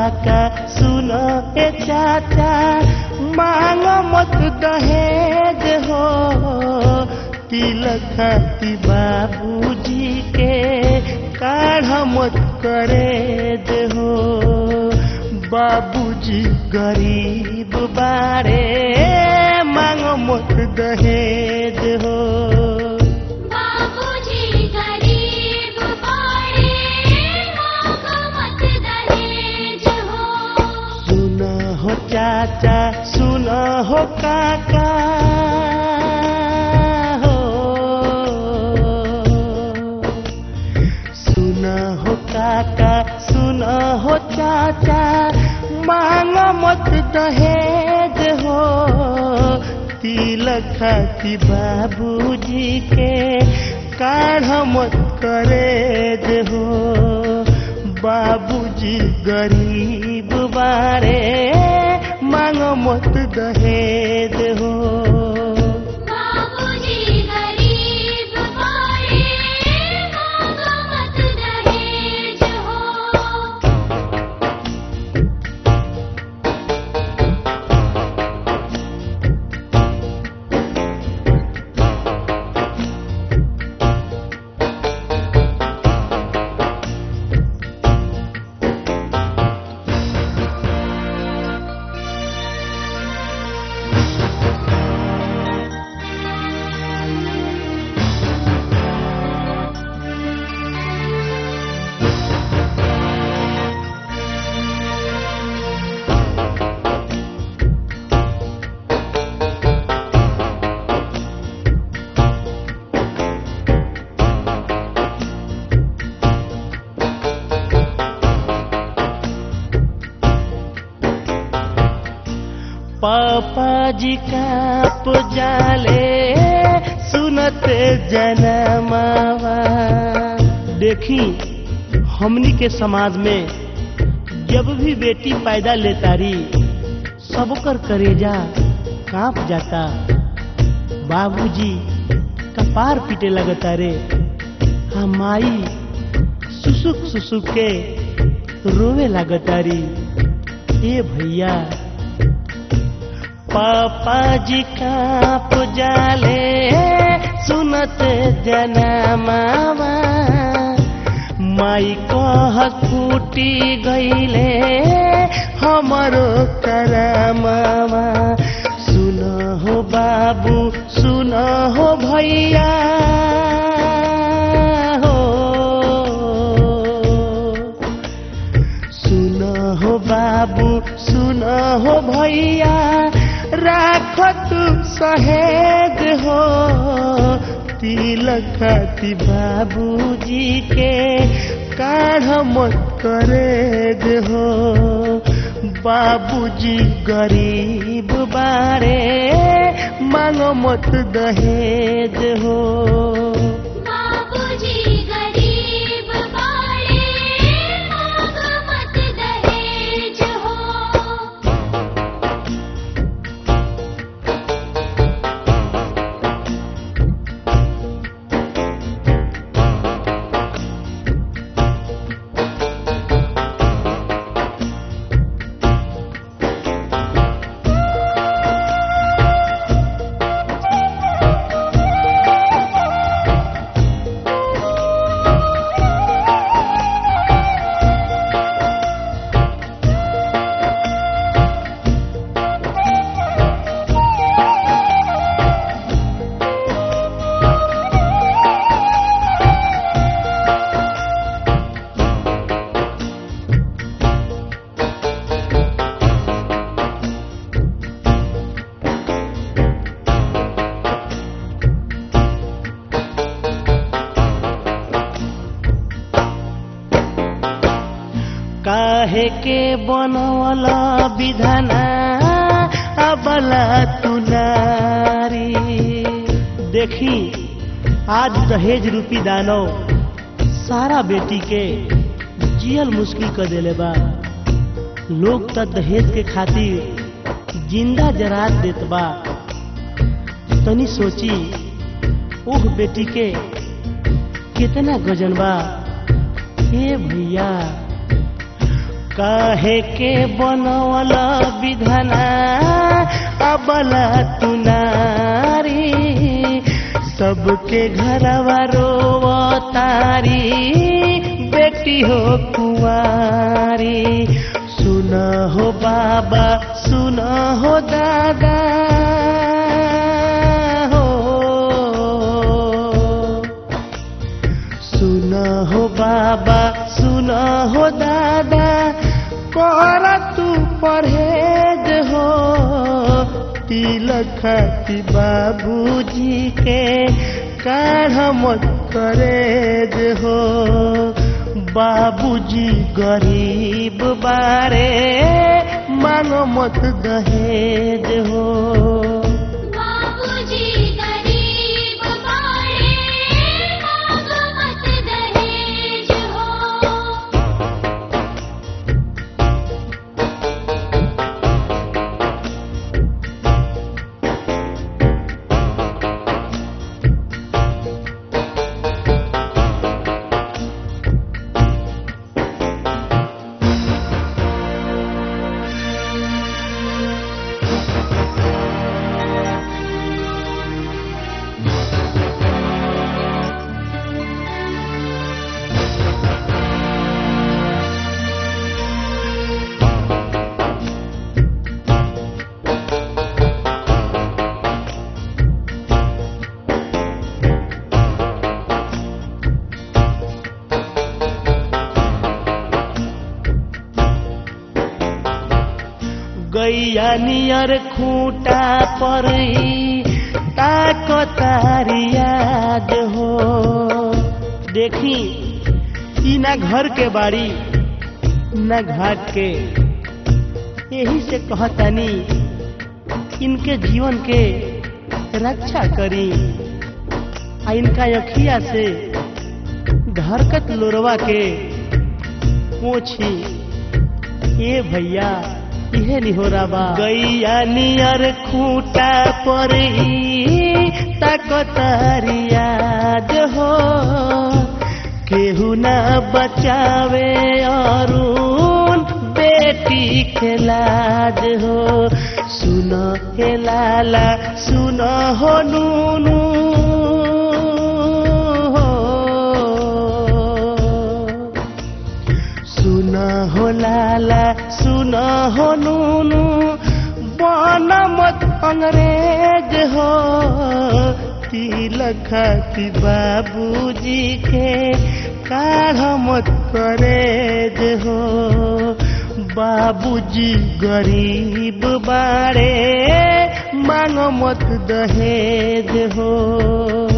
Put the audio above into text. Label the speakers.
Speaker 1: काका सुन ए चाचा मांग मत दहेज हो तिलक खाती बाबूजी के काढ़ मत करे हो बाबूजी गरीब बारे मांग मत दहेज हो
Speaker 2: बाबूजी गरीब बड़े मांग मत दहेज हो
Speaker 1: सुन हो चाचा सुन हो काका हो सुन हो काका सुन हो चाचा मांग मत दहेज हो तिलक खाती बाबूजी के काढ़ मत करे हो बाबूजी गरीब बारे मांग मत दहेज हो
Speaker 2: बाबूजी गरीब बड़े मांग मत दहेज हो
Speaker 1: पापा जी का पुजाले सुनते जनमावा देखी हमनी के समाज में जब भी बेटी पैदा लेतारी सबकर करेजा कांप जाता बाबूजी कपार पीटे लगता रे हमाई सुसुक सुसुक के रोवे लगतारी ए भैया पापा जी का पुजाले सुनत जनमावा माई कह फूटी गईले हमारो करमावा सुन हो बाबू सुन हो भैया हो सुन हो बाबू सुन हो भैया राख तू सहेज हो तिलक खाती बाबूजी के काढ़ मत करे हो बाबूजी गरीब बारे मांग मत दहेज हो
Speaker 2: बाबूजी गरीब बड़े मांग मत दहेज हो
Speaker 1: काहे के बनवला विधाना अबला तुनारी देखी आज दहेज रूपी दानव सारा बेटी के जियल मुश्किल कर देले बा लोग त दहेज के खातिर जिंदा जरात देत बा तनी सोची ओह बेटी के कितना गजन बा हे भैया काहे के बनवला विधाना अबला तुनारी सबके घरवा रोवतारी बेटी हो कुंवारी सुन हो बाबा सुन हो दादा हो सुन हो बाबा सुन हो दादा कर तू परहेज हो तिलक खाती बाबूजी के काढ़ मत करेज हो बाबूजी गरीब बारे मांगो मत दहेज हो
Speaker 2: बाबूजी गरीब बाड़े मांग मत दहेज हो
Speaker 1: गैया नियर खूटा पर ताकतारियाज हो देखी ई ना घर के बाड़ी ना घाट के यही से कहतानी इनके जीवन के रक्षा करी आ इनका अखिया से धरकत लोरवा के पोछी ए भैया इहे निहोरा बा गैया नियर खूटा पर ताकतारियाज हो केहू ना बचावे अरुण बेटी के लाज हो सुन हे लाला सुन हो नूनू हो सुन हो लाला सुन हो नूनू बन मत अंग्रेज हो तिलक खाती बाबूजी के काढ़ मत करेज हो बाबूजी गरीब बाड़े मांग मत दहेज हो